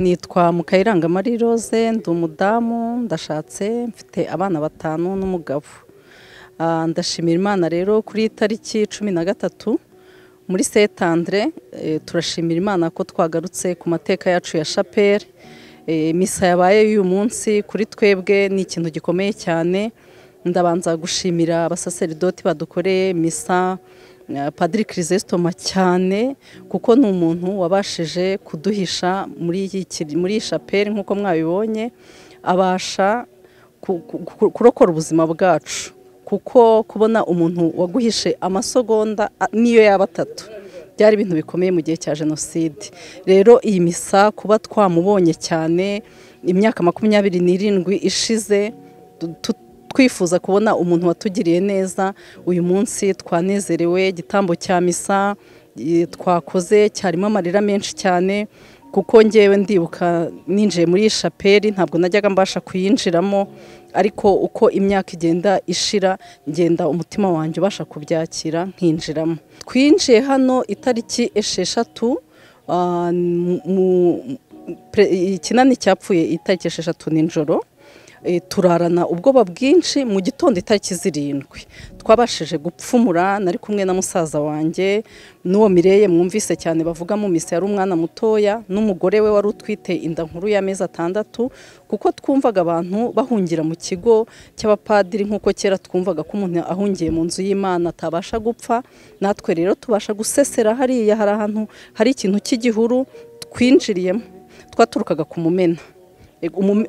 nitwa Mukayiranga Marie Rose ndi umudamu ndashatse mfite abana batanu n'umugabo Ah, ndashimira imana rero kuri iyi tariki cumi na gatatu muri setandre turashimira imana ko twagarutse ku mateka yacu ya shapeli Eh, misa yabaye y'uyu munsi kuri twebwe ni ikintu gikomeye cyane ndabanza gushimira abasaseridoti badukoreye misa eh, padiri kirisitoma cyane kuko ni umuntu wabashije kuduhisha muri iyi kiri- muri iyi shapeli nk'uko mwabibonye abasha ku- ku- ku- kurokora ubuzima bwacu kuko kubona umuntu waguhishe amasogonda a- niyo yaba atatu byari ibintu bikomeye mu gihe cya jenoside rero iyi misa kuba twamubonye cyane imyaka makumyabiri n'irindwi ishize tu- tu- twifuza kubona umuntu watugiriye neza uyu munsi twanezerewe igitambo cya misa eh, twakoze cyarimo amarira menshi cyane kuko ngewe ndibuka ninjiye muri iyi shapeli ntabwo najyaga mbasha kuyinjiramo ariko uko imyaka igenda ishira ngenda umutima wanjye ubasha kubyakira nkinjiramo twinjiye hano itariki esheshatu ah, mu- mu- pre- ikinani cyapfuye itariki esheshatu nijoro Eh, turarana ubwoba bwinshi mu gitondo itariki zirindwi twabashije gupfumura nari kumwe na musaza wanjye n'uwo mireye mwumvise cyane bavuga mu misa yari umwana mutoya n'umugore we wari utwite inda nkuru y'amezi atandatu kuko twumvaga abantu bahungira mu kigo cy'abapadiri nk'uko kera twumvaga ko umuntu ahungiye mu nzu y'imana atabasha gupfa natwe rero tubasha gusesera hariya hari ahantu hari ikintu cy'igihuru twinjiriyemo twaturukaga ku mumena Ego, umume-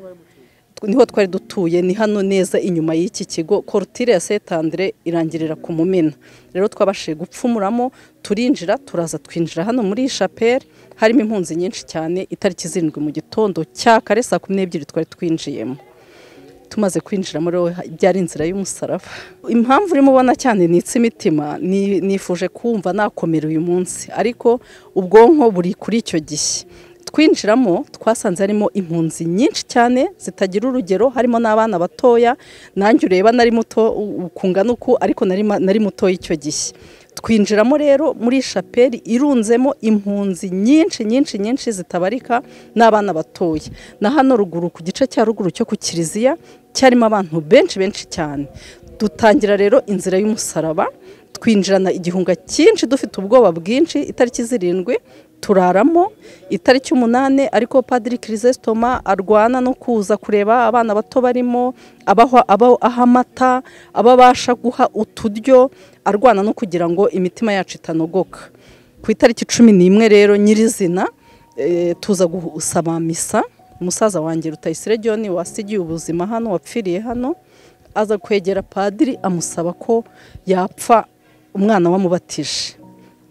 niho twari dutuye ni hano neza inyuma y'iki kigo korutire ya setandire irangirira ku mumena rero twabashije gupfumuramo turinjira turaza twinjira hano muri iyi shapeli harimo impunzi nyinshi cyane itariki zirindwi mu gitondo cya kare saa kumi n'ebyiri twari twinjiyemo tumaze kwinjiramo rero byari inzira y'umusaraba impamvu urimo ubona cyane ni imitima nifuje kumva nakomera uyu munsi ariko ubwonko buri kuri icyo gihe twinjiramo twasanze harimo impunzi nyinshi cyane zitagira urugero harimo n'abana batoya nanjye ureba nari muto ukungana uku ariko nari ma- nari muto icyo gihe twinjiramo rero muri shapeli irunzemo impunzi nyinshi nyinshi nyinshi zitabarika n'abana batoya na hano ruguru ku gice cya ruguru cyo ku kiliziya cyarimo abantu benshi benshi cyane dutangira rero inzira y'umusaraba twinjirana igihunga cyinshi dufite ubwoba bwinshi itariki zirindwi turaramo itariki umunani ariko padiri kirisitoma arwana no kuza kureba abana bato barimo abaha aba- aha amata ababasha guha uturyo arwana no kugira ngo imitima yacu itanogoka ku itariki cumi n'imwe rero nyirizina eh, tuza gusaba misa umusaza wanjye rutayisire john wasigiye ubuzima hano wapfiriye hano aza kwegera padiri amusaba ko yapfa umwana wamubatije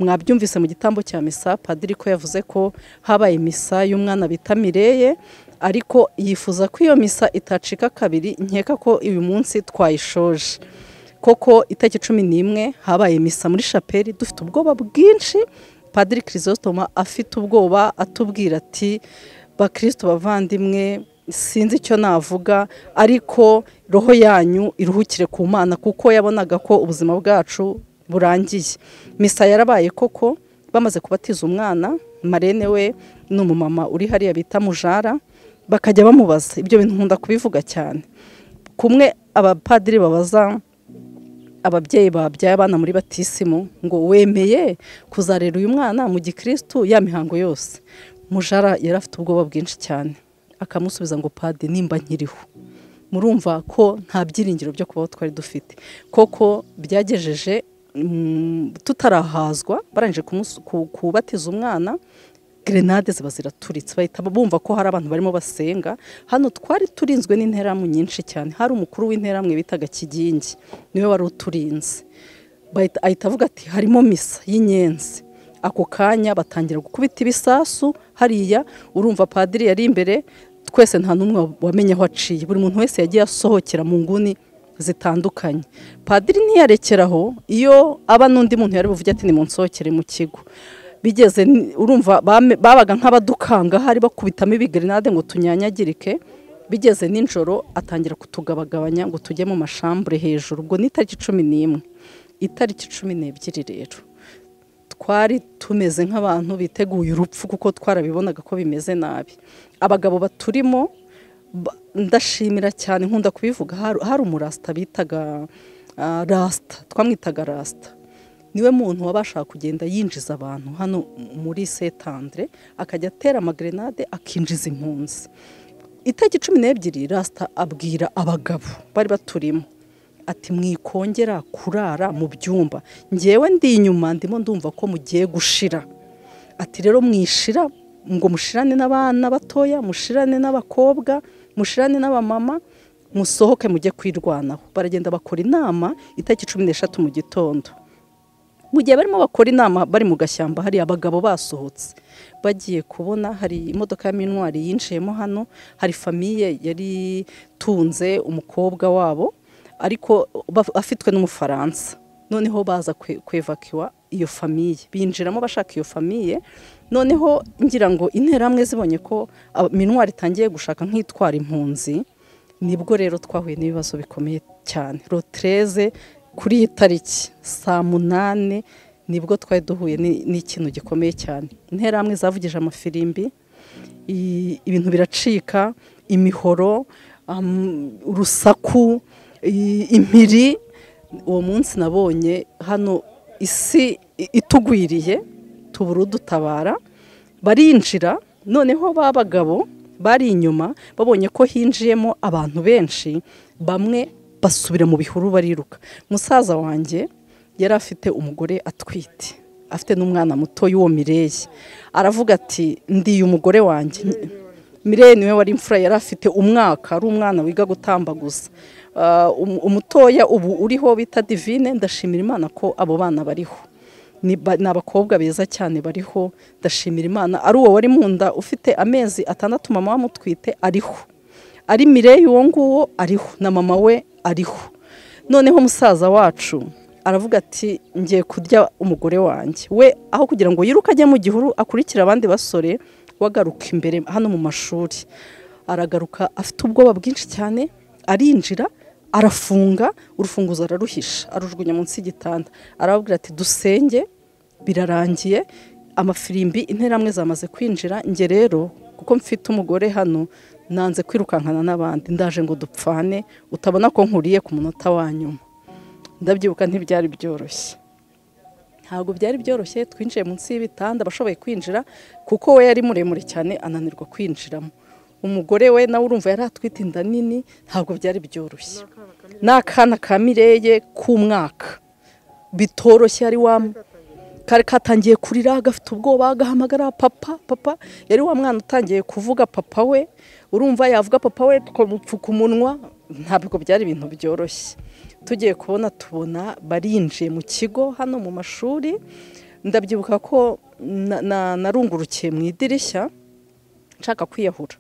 mwabyumvise mu gitambo cya misa padiri ko yavuze ko habaye misa y'umwana bita mireye ariko yifuza ko iyo misa itacika kabiri nkeka ko uyu munsi twayishoje koko itariki cumi n'imwe habaye misa muri shapeli dufite ubwoba bwinshi padiri kirisitoma afite ubwoba atubwira ati bakirisito bavandimwe sinzi icyo navuga ariko roho yanyu iruhukire ku mana kuko yabonaga ko ubuzima bwacu burangiye misa yarabaye koko bamaze kubatiza umwana marene we ni umumama uri hariya bita mujara bakajya bamubaza ibyo bintu nkunda kubivuga cyane kumwe abapadiri babaza ababyeyi babyaye abana muri batisimu ngo wemeye kuzarera uyu mwana mu gikirisitu ya mihango yose mujara yari afite ubwoba bwinshi cyane akamusubiza ngo padi nimba nkiriho murumva ko nta byiringiro byo kubaho twari dufite koko byagejeje mm, tutarahazwa barangije kumus- ku- kubatiza umwana gerenade ziba ziraturitse bahita bumva ko hari abantu barimo basenga hano twari turinzwe n'interahamwe nyinshi cyane hari umukuru w'interahamwe bitaga kigingi niwe wari uturinze bahita ahita avuga ati harimo misa y'inyenzi ako kanya batangira gukubita ibisasu hariya urumva padiri yari imbere twese nta n'umwe wamenye aho aciye buri muntu wese yagiye asohokera mu nguni zitandukanye padiri ntiyarekeraho iyo aba n'undi muntu yari buvuge ati nimunsohokere mu kigo bigeze ni- urumva bame- babaga nk'abadukanga hari bakubitamo ibigerenade ngo tunyanyagirike bigeze nijoro atangira kutugabagabanya ngo tujye mu mashambure hejuru ubwo ni itariki cumi n'imwe itariki cumi n'ebyiri rero twari tumeze nk'abantu biteguye urupfu kuko twarabibonaga ko bimeze nabi abagabo baturimo ba- ndashimira cyane nkunda kubivuga hari- hari umurasita bitaga ah, rasita twamwitaga rasita niwe muntu wabashaga kugenda yinjiza abantu hano muri setandre akajya atera amagrenade akinjiza impunzi itariki cumi n'ebyiri rasita abwira abagabo bari baturimo ati mwikongera kurara mu byumba ngewe ndi inyuma ndimo ndumva ko mugiye gushira ati rero mwishira ngo mushirane n'abana batoya mushirane n'abakobwa mushirane n'abamama musohoke mujye kwirwanaho baragenda bakora inama itariki cumi n'eshatu mu gitondo mu gihe barimo bakora inama bari mu gashyamba hari abagabo basohotse bagiye kubona hari imodoka ya minwari yinjiyemo hano hari famiye yari itunze umukobwa wabo ariko baf- afitwe n'umufaransa noneho baza kwe- kwevakiwa iyo famiye binjiramo bashaka iyo famiye noneho ngira ngo interahamwe zibonye ko aba- minwari itangiye gushaka nk'itwara impunzi nibwo rero twahuye n'ibibazo bikomeye cyane rotereze kuri iyi tariki saa munani nibwo twari duhuye ni- n'ikintu gikomeye cyane interahamwe zavugije amafirimbi i- ibintu biracika imihoro am- urusaku i- impiri uwo munsi nabonye hano isi i- itugwiriye tubura udutabara barinjira noneho ba bagabo bari inyuma babonye ko hinjiyemo abantu benshi bamwe basubira mu bihuru bariruka musaza wanjye yari afite umugore atwite afite n'umwana muto y'uwo mireyi aravuga ati ndiye umugore wanjye mireyi niwe wari imfura yari afite umwaka ari umwana wiga gutambaguza Ah, um- umutoya ubu uriho bita divine ndashimira imana ko abo bana bariho ni ba- ni abakobwa beza cyane bariho ndashimira imana ari uwo wari mu nda ufite amezi atandatu mama wamutwite ariho ari mireyi uwo nguwo ariho na mama we ariho noneho musaza wacu aravuga ati ngiye kurya umugore wanjye we aho kugira ngo yiruke ajye mu gihuru akurikire abandi basore wagaruka imbere hano mu mashuri aragaruka afite ubwoba bwinshi cyane arinjira arafunga urufunguzo araruhisha arujugunya munsi y'igitanda arababwira ati dusenge birarangiye amafirimbi interamwe zamaze kwinjira njye rero kuko mfite umugore hano nanze kwirukankana n'abandi ndaje ngo dupfane utabona ko nkuriye ku munota wa nyuma ndabyibuka ntibyari byoroshye ntabwo byari byoroshye twinjiye munsi y'ibitanda abashoboye kwinjira kuko we yari muremure cyane ananirwa kwinjiramo umugore we nawe urumva yari atwite inda nini ntabwo byari byoroshye ni akana ka mireye k'umwaka bitoroshye ari wa kari katangiye kurira gafite ubwoba gahamagara papa papa yari wa mwana utangiye kuvuga papa we urumva yavuga papa we tukamupfuka umunwa ntabwo byari ibintu byoroshye tugiye kubona tubona barinjiye mu kigo hano mu mashuri ndabyibuka ko na- na- narungurukiye mu idirishya nshaka kwiyahura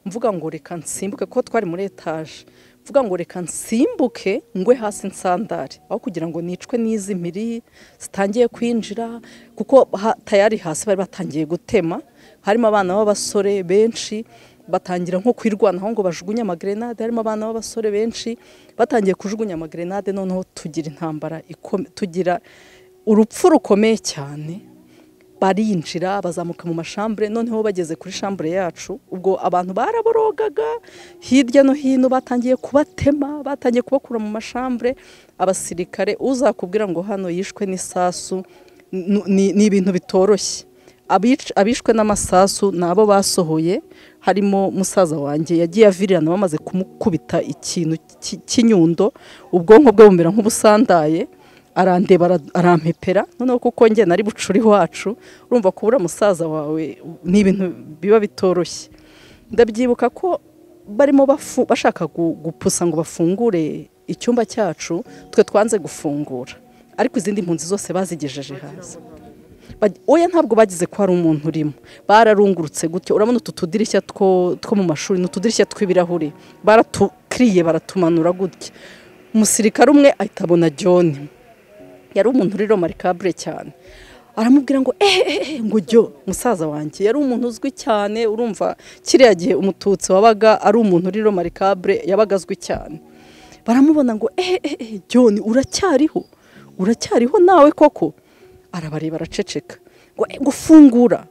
mvuga ngo reka nsimbuke kuko twari muri etaje mvuga ngo reka nsimbuke ngwe hasi nsandare aho kugira ngo nicwe n'izi miri zitangiye kwinjira kuko ha- tayari hasi bari batangiye gutema harimo abana b'abasore benshi batangira nko kwirwanaho ngo bajugunye amagrenade harimo abana b'abasore benshi batangiye kujugunya amagrenade noneho tugira intambara ikome- tugira urupfu rukomeye cyane barinjira bazamuka mu mashambure noneho bageze kuri shambure yacu ubwo abantu baraborogaga hirya no hino batangiye kubatema batangiye kubakura mu mashambure abasirikare uzakubwira ngo hano yishwe n'isasu n- ni ni ibintu bitoroshye Abic- abishwe n'amasasu ni abo basohoye harimo musaza wanjye yagiye avirirana bamaze kumukubita ikintu cy- cy'inyundo ubwonko bwe bumera nk'ubusandaye arandeba ara- arampepera noneho kuko njye nari bucuri wacu urumva kubura musaza wawe ni ibintu biba bitoroshye ndabyibuka ko barimo bafu- bashaka gu- gupusa ngo bafungure icyumba cyacu twe twanze gufungura ariko izindi mpunzi zose bazigejeje hasi Bag- oya ntabwo bagize ko hari umuntu urimo bararungurutse gutyo urabona utu tudirishya two two mu mashuri ni utudirishya tw'ibirahuri baratukiriye baratumanura gutya umusirikare umwe ahita abona john yari umuntu uri romarikabure cyane aramubwira ngo ehehe ngo jyo musaza wanjye yari umuntu uzwi cyane urumva kiriya gihe umututsi wabaga ari umuntu uri romarikabure yabaga azwi cyane baramubona ngo ehehe jyoni uracyariho uracyariho nawe koko arabareba araceceka ngo ufungura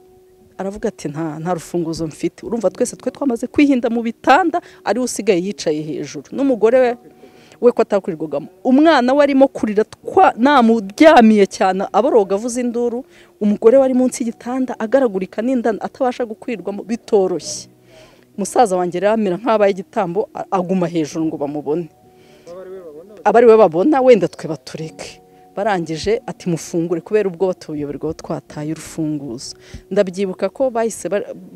aravuga ati nta nta rufunguzo mfite urumva twese twe twamaze kwihinda mu bitanda ariwe usigaye yicaye hejuru n'umugore we we ko atakurirwagamo umwana we arimo kurira namuryamiye cyane aboroga avuza induru umugore wari munsi y'igitanda agaragurika n'inda atabasha gukwirwamo bitoroshye umusaza wanjye rero amera nk'abaye igitambo aguma hejuru ngo bamubone abari we babona wenda twe batureke barangije ati mufungure kubera ubwo tuyoberwaho twataye urufunguzo ndabyibuka ko bahise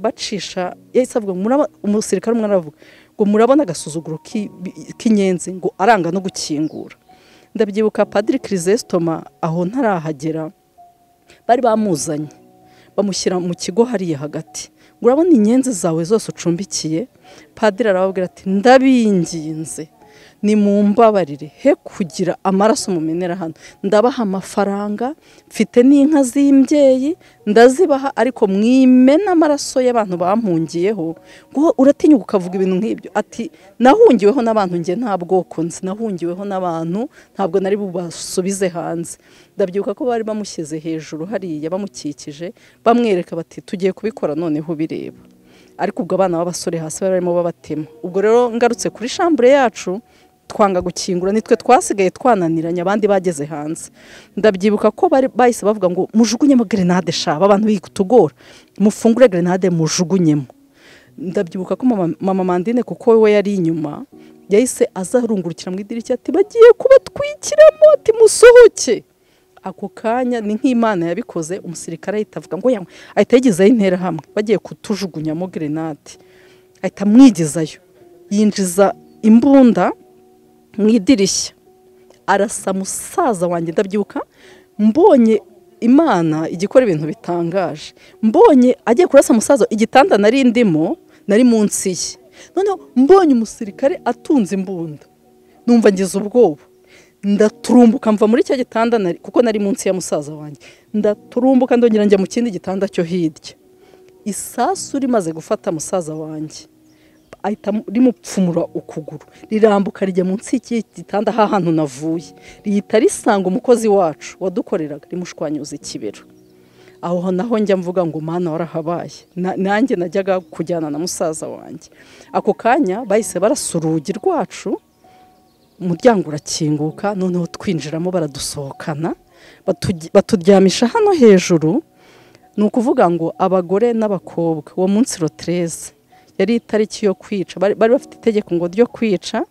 bacisha yahise avuga umusirikare umwe aravuga ngo murabona agasuzuguro k'inyenzi ngo aranga no gukingura ndabyibuka padiri kirisesitoma aho ntarahagera bari bamuzanye bamushyira mu kigo hariya hagati ngo urabona inyenzi zawe zose ucumbikiye padiri arababwira ati ndabinginze ni mu mbabarire he kugira amaraso mumenera hano ndabaha amafaranga mfite n'inka z'imbyeyi ndazibaha ariko mwimena amaraso y'abantu bampungiyeho ngo uratinya ukavuga ibintu nk'ibyo ati nahungiweho n'abantu nge nta bwoko nzi nahungiweho n'abantu ntabwo nari bubasubize hanze ndabyibuka ko bari bamushyize hejuru hariya bamukikije bamwereka bati tugiye kubikora noneho ubireba ariko ubwo abana b'abasore hasi bari barimo babatema ubwo rero ngarutse kuri shambure yacu twanga gukingura nitwe twasigaye twananiranye abandi bageze hanze ndabyibuka ko bahise bavuga ngo mujugunyemo gerenade shaba abantu bitugora mufungure gerenade mujugunyemo ndabyibuka ko mama mandine kuko we yari inyuma yahise azarungurukira mu idirishya ati bagiye kubatwikiramo ati musohoke ako kanya ni nk'imana yabikoze umusirikare ahita avuga ngo yanywe ahita yigezayo intera hamwe bagiye kutujugunyamo gerenade ahita amwigezayo yinjiza imbunda mu idirishya arasa musaza wanjye ndabyibuka mbonye imana igikora ibintu bitangaje mbonye agiye kurasa musaza igitanda nari ndimo nari munsi ye noneho mbonye umusirikare atunze imbunda numva ngize ubwoba ndaturumbuka mva muri cya gitanda kuko nari munsi ya musaza wanjye ndaturumbuka ndongera njya mu kindi gitanda cyo hirya isasu rimaze gufata musaza wanjye ahita rimupfumura ukuguru rirambuka rijya munsi y'igitanda hantu navuye rihita risanga umukozi wacu wadukoreraga rimushwanyuza ikibero aho naho njya mvuga ngo umwana warahabaye nanjye najyaga kujyana na musaza wanjye ako kanya bahise barasa urugi rwacu umuryango urakinguka noneho twinjiramo baradusohokana baturyamisha hano hejuru ni ukuvuga ngo abagore n'abakobwa uwo munsi rotereze yari itariki yo kwica bari bafite itegeko ngo ryo kwica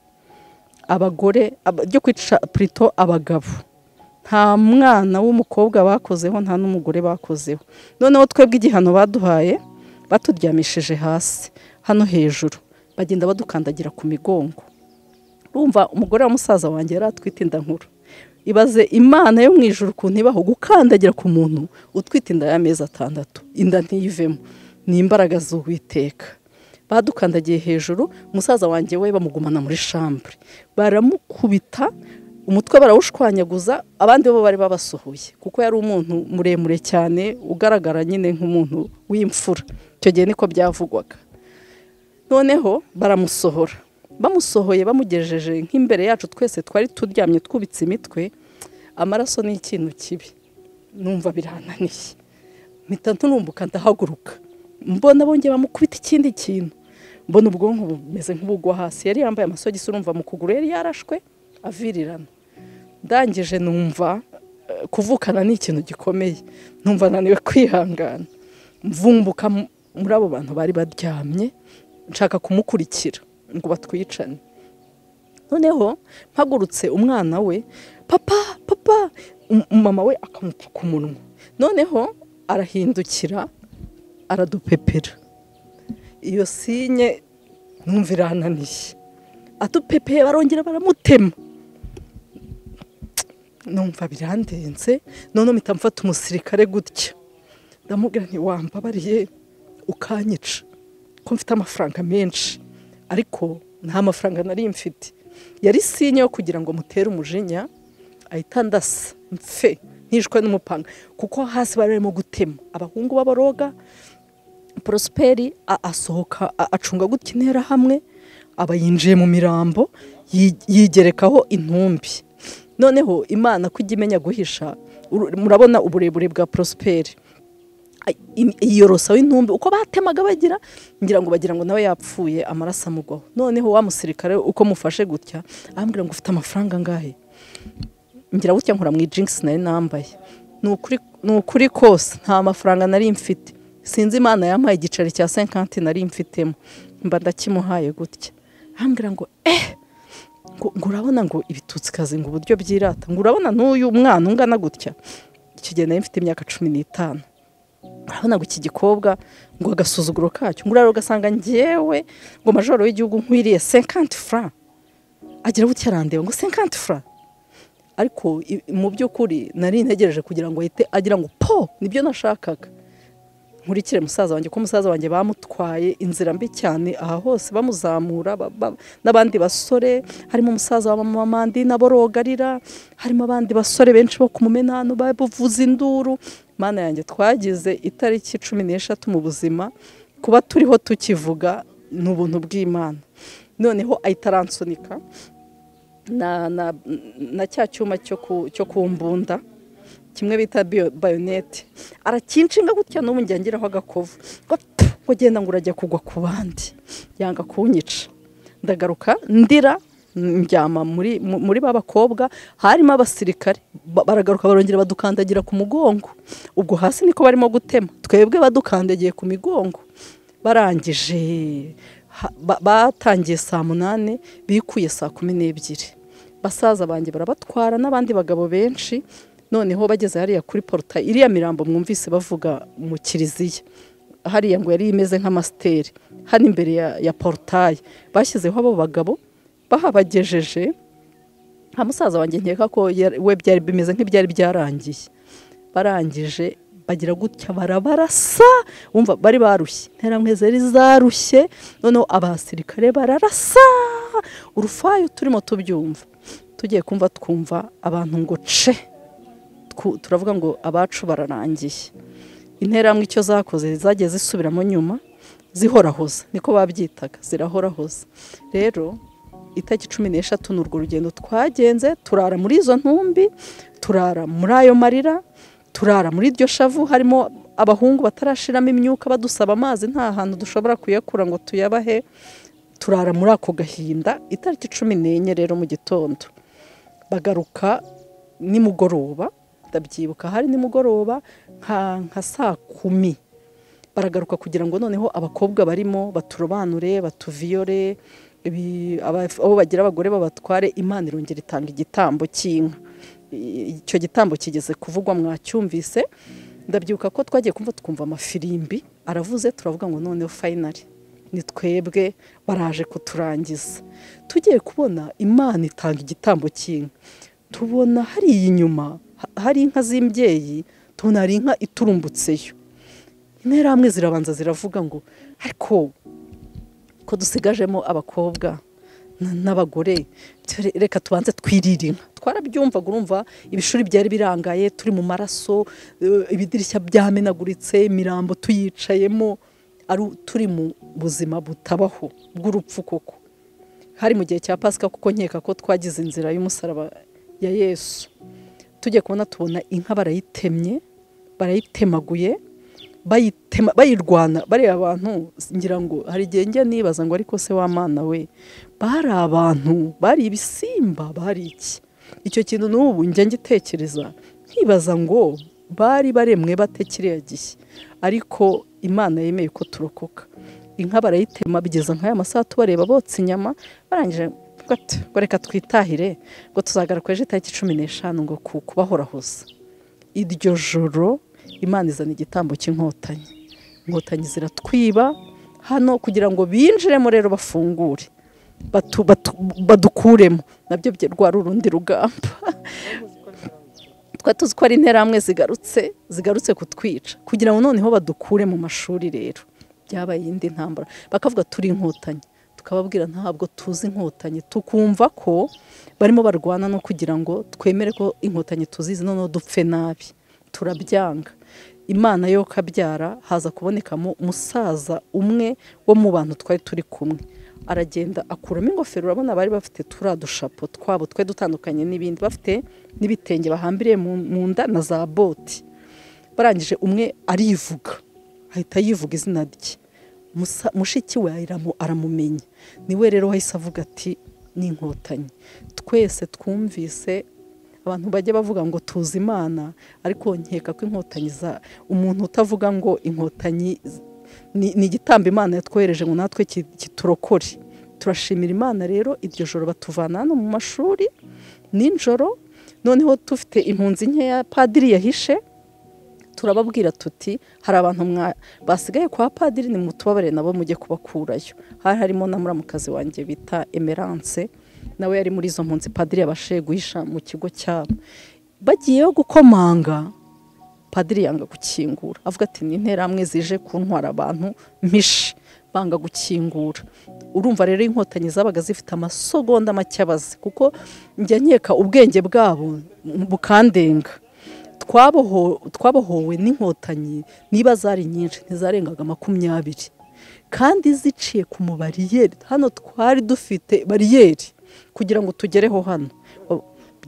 abagore ryo kwica purito abagabo nta mwana w'umukobwa bakozeho nta n'umugore bakozeho noneho twebwe igihano baduhaye baturyamishije hasi hano hejuru bagenda badukandagira ku migongo rumva umugore wa musaza wanjye yari atwite inda nkuru ibaze imana yo mu ijoro ukuntu ibaho gukandagira ku muntu utwite inda y'amezi atandatu inda ntiyivemo ni imbaraga z'uwiteka badukandagiye hejuru umusaza wanjye we bamugumana muri shambure baramukubita umutwe barawushwanyaguza abandi bo bari babasohoye kuko yari umuntu muremure cyane ugaragara nyine nk'umuntu w'imfura icyo gihe niko byavugwaga noneho baramusohora bamusohoye bamugejeje nk'imbere yacu twese twari turyamye twubitse imitwe amaraso ni ikintu kibi numva birananiye mpita nturumbuka ndahaguruka mbona bongeye bamukubita ikindi kintu mbona ubwonko bumeze nk'ubugwa hasi yari yambaye amasogisi urumva mu kuguru yari yarashwe avirirana ndangije numva kuvukana ni ikintu gikomeye numva naniwe kwihangana mvumbuka muri abo bantu bari baryamye nshaka kumukurikira ngo batwicane noneho mpagurutse umwana we papa papa mama we akamupfuka umunwa noneho arahindukira aradupepera iyo sinye numva irananiye adupepeye barongera baramutema numva birandenze noneho mpita mfata umusirikare gutya ndamubwira ntiwambabariye ukanyica ko mfite amafaranga menshi ariko nta mafaranga nari mfite yari sinye yo kugira ngo mutere umujinya ahita ndasa mfe ntishwe n'umupanga kuko hasi bari barimo gutema abahungu b'aboroga porosiperi asohoka acunga gutya intera hamwe aba yinjiye mu mirambo yigerekaho intumbi noneho imana ko ijya imenya guhisha uru- murabona uburebure bwa porosiperi iyorosa w'intumbi uko batemaga bagira ngira ngo bagira ngo nawe yapfuye amaraso amugwaho noneho wa musirikare uko mufashe gutya arambwira ngo ufite amafaranga angahe ngira gutya nkora mu ijingisi nari nambaye Ni ukuri- ni ukuri kose nta mafaranga nari mfite sinzi imana yampaye igiceri cya senkanti nari mfitemo mba ndakimuhaye gutya arambwira ngo eh ngo ngo urabona ngo ibitutsi ngo uburyo byirata ngo urabona n'uyu mwana ungana gutya icyo gihe nari mfite imyaka cumi n'itanu urabona ngo iki gikobwa ngo agasuzuguro kacyo ngo urareba ugasanga ngewe ngo majoro w'igihugu nkwiriye senkanti fura agira gutya arandeba ngo senkanti fura ariko i- mu by'ukuri nari ntegereje kugira ngo ahite agira ngo po nibyo nashakaga nkurikire musaza wanjye ko musaza wanjye bamutwaye inzira mbi cyane aha hose bamuzamura ba- ba- n'abandi basore harimo umusaza wa mama mandi nabo rogarira harimo abandi basore benshi bo ku mumenano babuvuza induru mana yanjye twagize itariki cumi n'eshatu mu buzima kuba turiho tukivuga ni ubuntu bw'imana noneho ahita aransunika na, na, na cya cyuma cyo ku, cyo ku mbunda kimwe bita bio- bayonete arakinshinga gutya n'ubu njya ngiraho agakovu ngo pfu, ngo genda ngo urajya kugwa ku bandi yanga kunyica ndagaruka ndira njyama muri, mu- muri ba bakobwa harimo abasirikare ba- baragaruka barongera badukandagira ku mugongo ubwo hasi niko barimo gutema twebwe badukandagiye ku migongo barangije ha- ba- batangiye saa munani bikuye saa kumi n'ebyiri basaza banjye barabatwara n'abandi bagabo benshi noneho bageze hariya kuri porutayi iriya mirambo mwumvise bavuga mu kiliziya hariya ngo yari imeze nk'amasiteri hano imbere ya, ya porutayi bashyizeho abo bagabo bahabagejeje nka musaza wanjye nkeka ko yari- we byari bimeze nk'ibyari byarangiye barangije bagira gutya barabarasa wumva bari barushye interamwe zari zarushye noneho abasirikare bararasa urufayo turimo tubyumva tugiye kumva twumva abantu ngo ce Twu- turavuga ngo abacu bararangiye interamwe icyo zakoze zagiye zisubiramo nyuma zihorahoza niko babyitaga zirahorahoza rero itariki cumi n'eshatu ni urwo rugendo twagenze turara muri izo ntumbi turara muri ayo marira turara muri iryo shavu harimo abahungu batarashiramo imyuka badusaba amazi nta hantu dushobora kuyakura ngo tuyabahe turara muri ako gahinda itariki cumi n'enye rero mu gitondo bagaruka nimugoroba ndabyibuka hari nimugoroba nka nka saa kumi baragaruka kugira ngo noneho abakobwa barimo baturobanure batuviyore ibi- aba- abo bagira abagore babatware imana irongera itanga igitambo cy'inka I- icyo gitambo kigeze kuvugwa mwacyumvise ndabyibuka ko twagiye kumva tukumva amafirimbi aravuze turavuga ngo noneho fayinari ni twebwe baraje kuturangiza tugiye kubona imana itanga igitambo cy'inka tubona hariya inyuma ha- hari inka z'imbyeyi tubona hari inka iturumbutseyo interahamwe zirabanza ziravuga ngo ariko ko dusigajemo abakobwa n- n'abagore ture- reka tubanze twirire inka twarabyumvaga urumva ibishuri byari birangaye turi mu maraso eh, ibidirishya byamenaguritse imirambo tuyicayemo ari turi mu buzima butabaho bw'urupfu koko hari mu gihe cya pasika kuko nkeka ko twagize inzira y'umusaraba ya yesu tujya kubona tubona inka barayitemye barayitemaguye bayitema bayirwana bariya abantu ngira ngo hari igihe njya nibaza ngo ariko se w'amana we bari abantu bari ibisimba bari iki icyo kintu n'ubu njya ngitekereza nkibaza ngo bari baremwe bate kiriya gihe ariko imana yemeye ko turokoka inka barayitema bigeza nk'aya masaha tubareba botsa inyama barangije bavuga bati, ngo reka twitahire ngo tuzagaruka ejo itariki cumi n'eshanu ngo ku- kubahorahoza iryo joro imana izana igitambo cy'inkotanyi inkotanyi ziratwiba hano kugira ngo binjiremo rero bafungure batu- batu- badukuremo nabyo bye- rwari urundi rugamba twari tuzi ko ari interahamwe zigarutse zigarutse kutwica kugira ngo noneho badukure mu mashuri rero byabaye iyindi ntambara bakavuga turi inkotanyi tukababwira ntabwo tuzi inkotanyi tukumva ko barimo barwana no kugira ngo twemere ko inkotanyi tuzizi noneho dupfe nabi turabyanga imana yo kabyara haza kubonekamo umusaza umwe wo mu bantu twari turi kumwe aragenda akuramo ingofero urabona bari bafite turiya dushapo twabo twe dutandukanye n'ibindi bafite n'ibitenge bahambiriye mu mu nda na za boti barangije umwe arivuga ahita yivuga izina rye Musa- mushiki we aramu- aramumenya niwe rero wahise avuga ati ni inkotanyi twese twumvise abantu bajya bavuga ngo tuzi imana ariko nkeka ko inkotanyi za umuntu utavuga ngo inkotanyi z- ni ni igitambo imana yatwohereje ngo natwe ki- kiturokore turashimira imana rero iryo joro batuvana hano mu mashuri nijoro noneho dufite impunzi nkeya padiri yahishe turababwira tuti hari abantu mwa- basigaye kwa padiri nimutubabarire nabo mujye kubakurayo hari harimo na muramukazi wanjye bita emerance nawe yari muri izo mpunzi padiri yabashije guhisha mu kigo cyabo bagiyeyo gukomanga padiri yanga gukingura avuga ati ni interahamwe zije kuntwara abantu mpishe banga gukingura urumva rero inkotanyi zabaga zifite amasogonda make abazi kuko njya nkeka ubwenge bwabo bukandenga twaboho- twabohowe n'inkotanyi niba zari nyinshi ntizarengaga makumyabiri kandi ziciye ku mubariyeri hano twari dufite bariyeri kugira ngo tugereho hano O-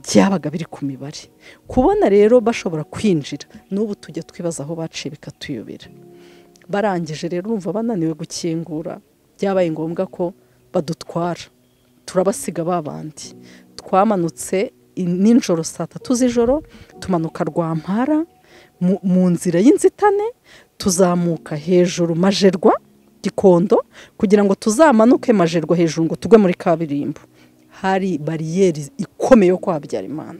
byabaga biri ku mibare kubona rero bashobora kwinjira n'ubu tujya twibaza aho baciye bikatuyobera barangije rero urumva bananiwe gukingura byabaye ngombwa ko badutwara turabasiga babandi twamanutse i- nijoro saa tatu z'ijoro tumanuka rwampara mu, mu nzira y'inzitane tuzamuka hejuru majerwa gikondo kugira ngo tuzamanuke majerwa hejuru ngo tugwe muri kaburimbo hari bariyeri ikomeye yo kwa Habyarimana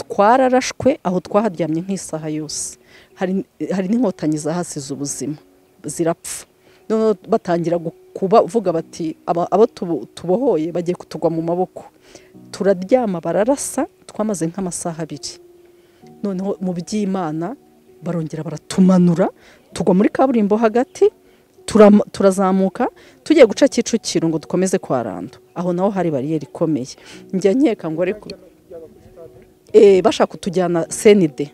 twararashwe aho twaharyamye nk'isaha yose hari hari n'inkotanyi zahasize ubuzima zirapfa noneho batangira gu- kubavuga bati "Aba- abo tubo- tubohoye bagiye kutugwa mu maboko turaryama bararasa twamaze nk'amasaha abiri noneho mu by'imana barongera baratumanura tugwa muri kaburimbo hagati turam- turazamuka tugiye guca kicukiro ngo dukomeze kwa rando aho naho hari bariyeri ikomeye njya nkeka ngo ariko eh, bashaka kutujyana senide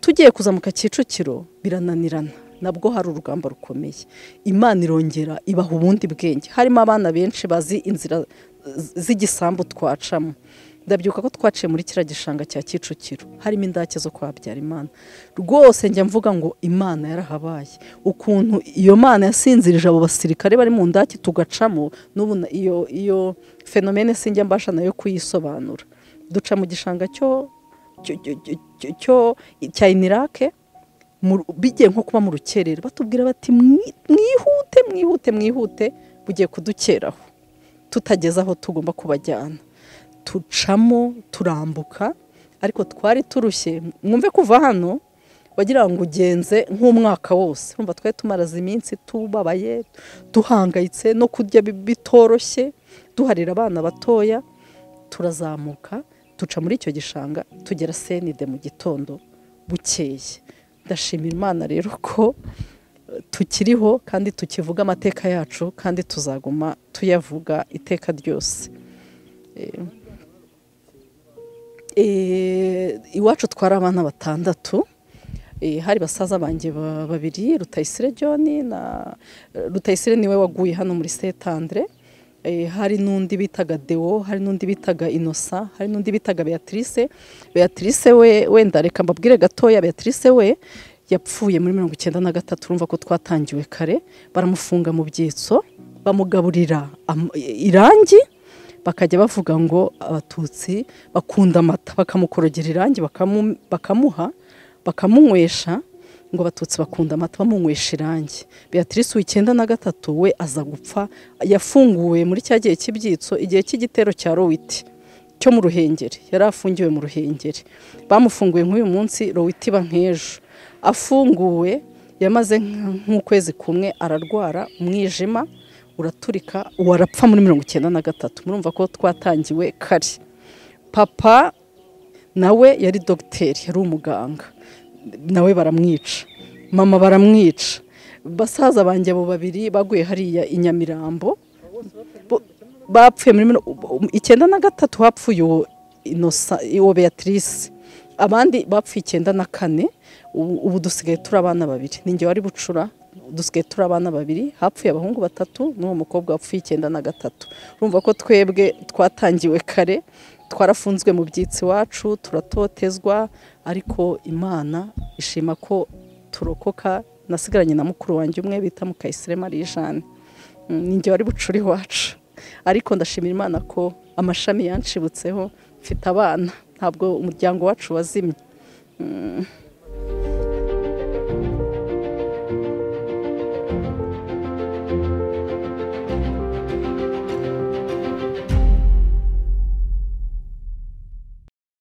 tugiye kuzamuka kicukiro birananirana nabwo hari urugamba rukomeye imana irongera ibaha ubundi bwenge harimo abana benshi bazi inzira z- z'igisambu twacamo ndabyuka ko twaciye muri kiriya gishanga cya kicukiro harimo indake zo kwa Habyarimana rwose njya mvuga ngo imana yarahabaye ukuntu iyo mana yasinzirije abo basirikare bari mu ndake tugacamo n'ubu na- iyo iyo fenomene sinjya mbasha nayo kuyisobanura duca mu gishanga cyo cyo- cyo- cyo- cyo- cyo- cya inirake mu- bigiye nko kuba mu rukerera batubwira bati "Mwi- mwihute mwihute mwihute bugiye kudukeraho tutageze aho tugomba kubajyana tucamo turambuka ariko twari turushye mwumve kuva hano wagira ngo ugenze nk'umwaka wose urumva twari tumaraze iminsi tubabaye duhangayitse no kurya bi- bitoroshye duharira abana batoya turazamuka duca muri icyo gishanga tugera senide mu gitondo bukeye ndashimira imana rero ko eh, tukiriho kandi tukivuga amateka yacu kandi tuzaguma tuyavuga iteka ryose Eh, eh, iwacu twari abana batandatu Eh, hari basaza banjye ba- babiri rutayisire john na rutayisire niwe waguye hano muri setandre Eh, hari n'undi bitaga deo hari n'undi bitaga inosa hari n'undi bitaga beatrice beatrice we wenda reka mbabwire gatoya beatrice we yapfuye muri mirongo icyenda na gatatu urumva ko twatangiwe kare baramufunga mu byitso bamugaburira am- irangi bakajya bavuga ngo abatutsi bakunda amata bakamukorogera irangi bakamu- bakamuha bakamunywesha ngo abatutsi bakunda amata bamunywesha irangi beatrice w'icyenda na gatatu we aza gupfa yafunguwe muri cya gihe cy'ibyitso igihe cy'igitero cya rowiti cyo mu ruhengeri yari afungiwe mu ruhengeri bamufunguye nk'uyu munsi rowiti bank'ejo afunguwe yamaze nk- nk'ukwezi kumwe ararwara umwijima uraturika uwo arapfa muri mirongo icyenda na gatatu murumva ko twatangiwe kare papa nawe yari dogiteri yari umuganga nawe baramwica mama baramwica basaza banjye abo babiri baguye hariya i nyamirambo Bo- bapfuye muri mino- icyenda na gatatu hapfuye uwo inosa uwo beatrice abandi bapfuye icyenda na kane ubu ubu dusigaye turi abana babiri ninjye wari bucura dusigaye turi abana babiri hapfuye abahungu batatu n'uwo mukobwa wapfuye icyenda na gatatu urumva ko twebwe twatangiwe kare twarafunzwe mu byitsi iwacu turatotezwa ariko imana ishima ko turokoka nasigaranye na mukuru wanjye umwe bita mukayisire marie jeanne ninjye wari bucura iwacu ariko ndashimira imana ko amashami yanshibutseho mfite abana ntabwo umuryango wacu wazimye